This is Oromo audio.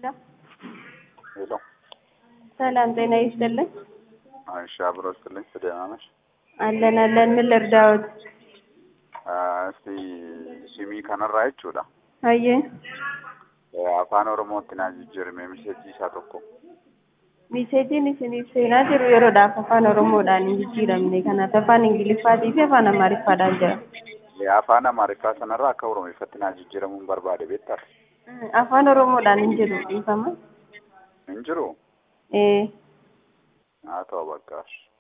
ሄሎ ሰላም ጤና ይስጥልን። እሺ፣ አብሮ ስትልኝ ደህና ነሽ? አለን አለን። ምን ልርዳዎት? እስቲ ሲሚ kanarraa jechuudha. Hayyee Afaan Oromootti naa jijjiirame miseejii isaa tokko. miseejiin isiniif seenaa jiru yeroodhaaf afaan Oromoodhaan hin jijjiiramne. Kanaaf afaan Ingiliffaatii fi afaan Amaariffaadhaan jira. Afaan Amaariffaa sanarraa akka Oromeeffatti naa jijjiiramuun barbaade beektaa? Afaan Oromoodhaan hin jiru dhiifama. Hin jiru? Ee Haa ta'u bakka.